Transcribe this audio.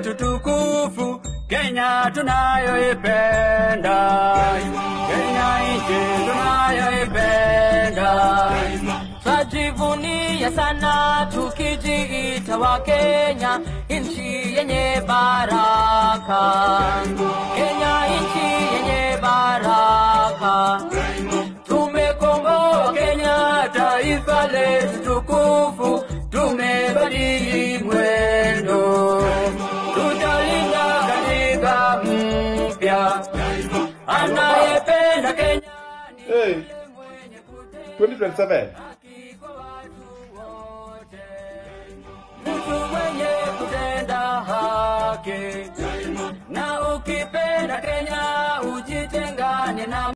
letu tukufu Kenya tunayoipenda, Kenya nchi tunayoipenda. Twajivunia sana tukijiita wa Kenya, nchi yenye baraka. Kenya nchi yenye baraka. Tumekomboa Kenya, taifa letu tukufu, tumebadili mwendo, tutalinda katiba mpya. Anayependa Kenya ni Hey, mwenye kutenda 2027. haki kwa watu wote, mtu mwenye kutenda haki, na ukipenda Kenya ujitengane na